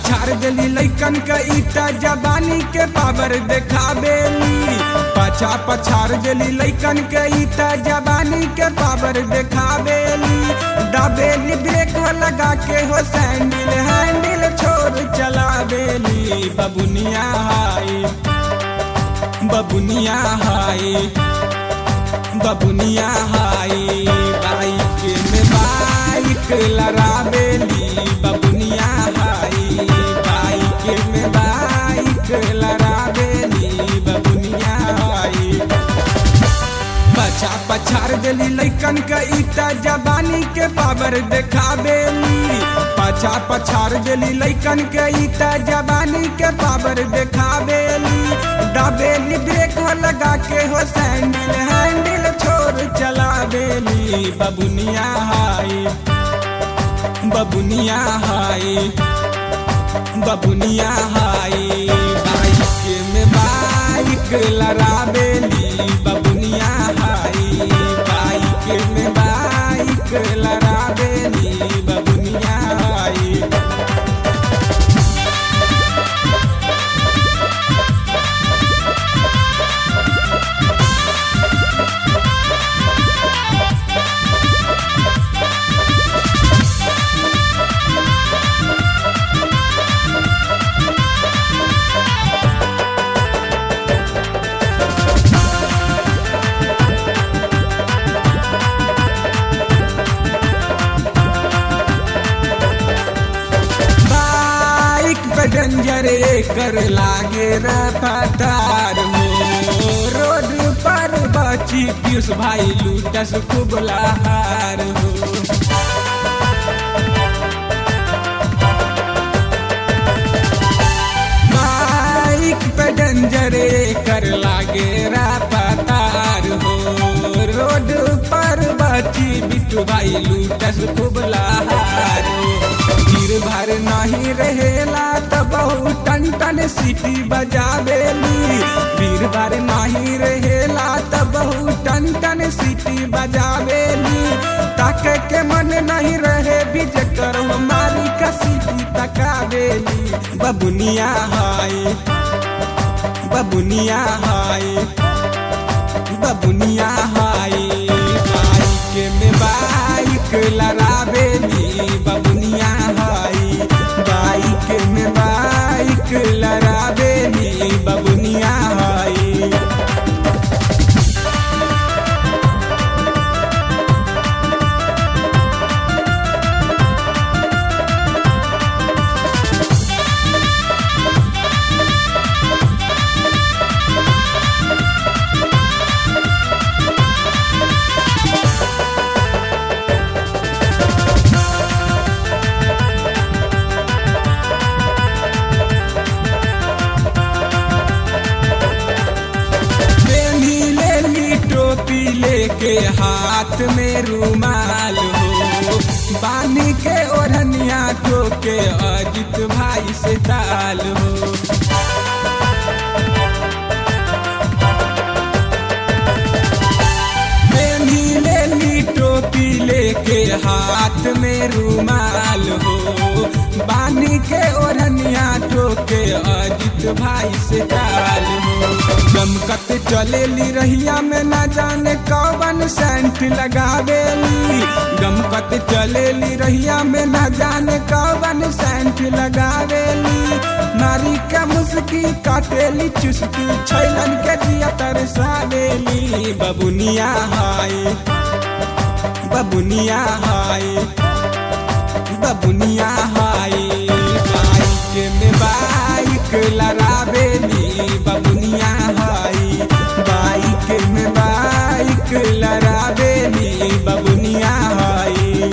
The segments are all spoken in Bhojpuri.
पछाड़ देली लैकन के ईटा जबानी के पावर देखावेली पाछा पछाड़ देली लैकन के ईटा जबानी के पावर देखावेली दबेली ब्रेक हो लगा के हो सैंडल हैंडल छोड़ चलावेली बबुनिया हाई बबुनिया हाई बबुनिया हाई बाइक में बाइक लड़ावेली बबुनिया हाई बाइक में बाइक लड़ावेली बबुनिया हाई पछा पछाड़ देली लैकन के ईटा जबानी के पावर देखावेली पछा पछाड़ देली लैकन के ईटा जबानी के पावर देखावेली दबेली ब्रेक हो लगा के हो सैंडल हैंडल छोड़ चलावेली बबुनिया हाई बबुनिया हाई बबुनिया हाई बाइक में बाइक लड़ावेली बबुनिया हाई बाइक में बाइक लड़ावेली बबुनिया हाई बाइक पे डेंजर कर लागे रफ्तार हो रोड पर बची पीयूष भाई लूटस खूब लहार हो बाइक पे डेंजर कर लागे रफ्तार हो रोड पर बची बिट्टू भाई लूटस खूब लहार हो भीड़ भाड़ नहीं रहेला त बहुत टन टन सीटी बजावेली भीड़ भाड़ नहीं रहेला त बहुत टन टन सीटी बजावेली ताके के मन नहीं रहे बीज कर मारी का सीटी तकावेली बबुनिया हाई बबुनिया हाई बबुनिया हाई बाइक में बाइक लड़ावेली बबुनिया हाई बाइक में बाइक लड़ावेली बबुनिया हाई बेनी ले ली टोपी लेके हाथ में रुमाल हो बानी के ओढ़निया ठोके अजित भाई से ताल हो बेनी ले ली टोपी लेके हाथ में रुमाल हो बानी के ओढ़निया ठोके अजित भाई से ताल हो गमकत चलेली रहिया में न जाने कौन सेंट लगावेली गमकत चलेली रहिया में न जाने कौन सेंट लगावेली नारी के मुस्की काटेली चुस्की छैलन के जिया तरसावेली बबुनिया हाई बबुनिया हाई बबुनिया हाई बाइक में बाइक लड़ावेली बबुनिया हाई बाइक में बाइक लड़ावेली बबुनिया हाई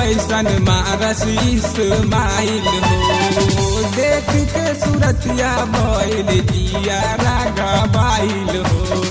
वैसन मारस इस्माइल हो देख के सूरतिया भइल जिया रागा बाइल हो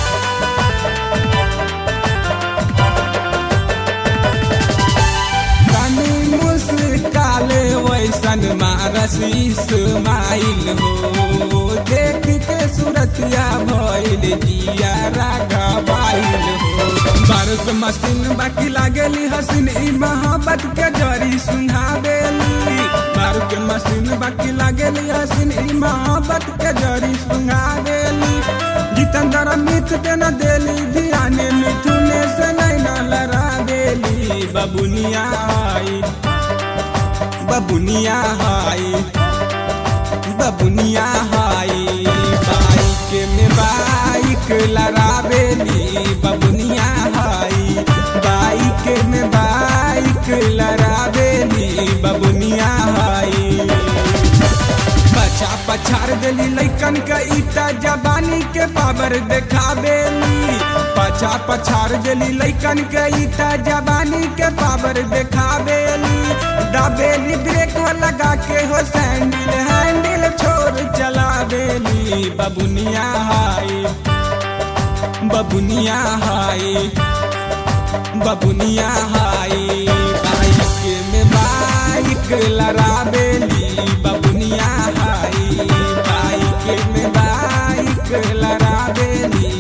तनी मुस्काले वैसन मारस इस्माइल हो देख के सूरतिया भइल जिया रागा बाइल हो बारूद मशीन बाकी लागेली हसीन ई मोहब्बत के जरी सुंघावेली बारूद मशीन बाकी लागेली हसीन ई मोहब्बत के जरी सुंघावेली जितंदर मिथ के न देली ध्यान मिथुने से नहीं न लड़ा देली बबुनिया आई बबुनिया हाई बबुनिया हाई बाइक में बाइक लड़ावेली बबुनिया हाई बाइक में बाइक लड़ावेली बबुनिया हाई पछा पछाड़ देली लैकन के ईटा जबानी के पावर देखावेली पछा पछाड़ देली लैकन के ईटा जबानी के पावर देखावेली दाबेली ब्रेक लगा के हो सैंडल हैंडल छोड़ चलावेली बबुनिया हाई बबुनिया हाई बबुनिया हाई बाइक में बाइक लड़ावेली बबुनिया हाई बाइक में बाइक लड़ावेली